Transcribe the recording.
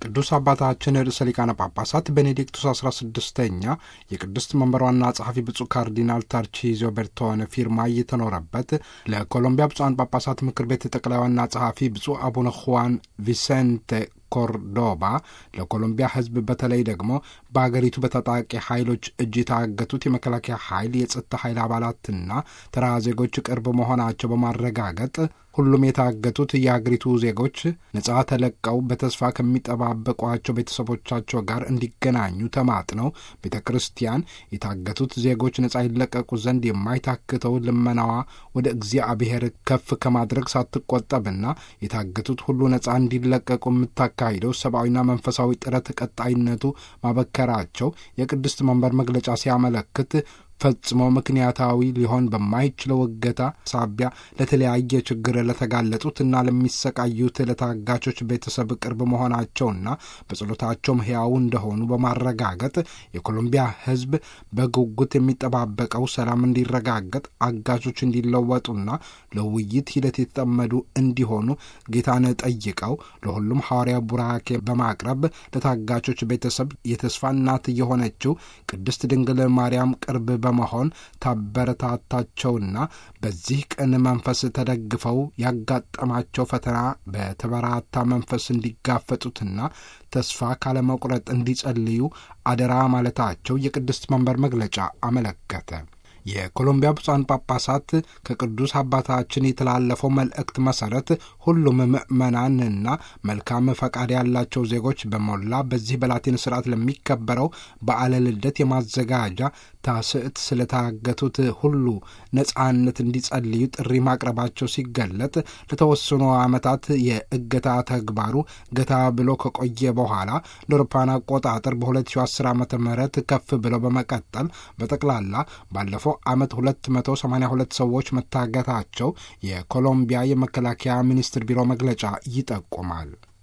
ቅዱስ አባታችን ርዕሰ ሊቃነ ጳጳሳት ቤኔዲክቱስ 16ኛ የቅድስት መንበር ዋና ጸሐፊ ብፁዕ ካርዲናል ታርቺዞ ቤርቶነ ፊርማ እየተኖረበት ለኮሎምቢያ ብፁዓን ጳጳሳት ምክር ቤት ጠቅላይ ዋና ጸሐፊ ብፁዕ አቡነ ሁዋን ቪሴንቴ ኮርዶባ ለኮሎምቢያ ሕዝብ በተለይ ደግሞ በአገሪቱ በታጣቂ ኃይሎች እጅ የታገቱት የመከላከያ ኃይል የጸጥታ ኃይል አባላትና ተራ ዜጎች ቅርብ መሆናቸው በማረጋገጥ ሁሉም የታገቱት የአገሪቱ ዜጎች ነጻ ተለቀው በተስፋ ከሚጠባበቋቸው ቤተሰቦቻቸው ጋር እንዲገናኙ ተማጥነው ቤተ ክርስቲያን የታገቱት ዜጎች ነጻ ይለቀቁ ዘንድ የማይታክተው ልመናዋ ወደ እግዚአብሔር ከፍ ከማድረግ ሳትቆጠብና የታገቱት ሁሉ ነጻ እንዲለቀቁ የምታካሂደው ሰብአዊና መንፈሳዊ ጥረት ቀጣይነቱ ማበከራቸው የቅድስት መንበር መግለጫ ሲያመለክት ፈጽሞ ምክንያታዊ ሊሆን በማይችለው እገታ ሳቢያ ለተለያየ ችግር ለተጋለጡትና ለሚሰቃዩት ለታጋቾች ቤተሰብ ቅርብ መሆናቸውና በጸሎታቸውም ሕያው እንደሆኑ በማረጋገጥ የኮሎምቢያ ሕዝብ በጉጉት የሚጠባበቀው ሰላም እንዲረጋገጥ አጋቾች እንዲለወጡና ለውይይት ሂደት የተጠመዱ እንዲሆኑ ጌታን ጠይቀው ለሁሉም ሐዋርያ ቡራኬ በማቅረብ ለታጋቾች ቤተሰብ የተስፋ እናት የሆነችው ቅድስት ድንግል ማርያም ቅርብ በመሆን ታበረታታቸውና በዚህ ቅን መንፈስ ተደግፈው ያጋጠማቸው ፈተና በተበራታ መንፈስ እንዲጋፈጡትና ተስፋ ካለመቁረጥ እንዲጸልዩ አደራ ማለታቸው የቅድስት መንበር መግለጫ አመለከተ። የኮሎምቢያ ብፁዓን ጳጳሳት ከቅዱስ አባታችን የተላለፈው መልእክት መሰረት ሁሉም ምዕመናንና መልካም ፈቃድ ያላቸው ዜጎች በሞላ በዚህ በላቲን ስርዓት ለሚከበረው በዓለ ልደት የማዘጋጃ ታስዕት ስለታገቱት ሁሉ ነጻነት እንዲጸልዩ ጥሪ ማቅረባቸው ሲገለጥ ለተወሰኑ ዓመታት የእገታ ተግባሩ ገታ ብሎ ከቆየ በኋላ ለአውሮፓውያን አቆጣጠር በ2010 ዓ ም ከፍ ብለው በመቀጠል በጠቅላላ ባለፈው ዓመት 282 ሰዎች መታገታቸው የኮሎምቢያ የመከላከያ ሚኒስትር ቢሮ መግለጫ ይጠቁማል።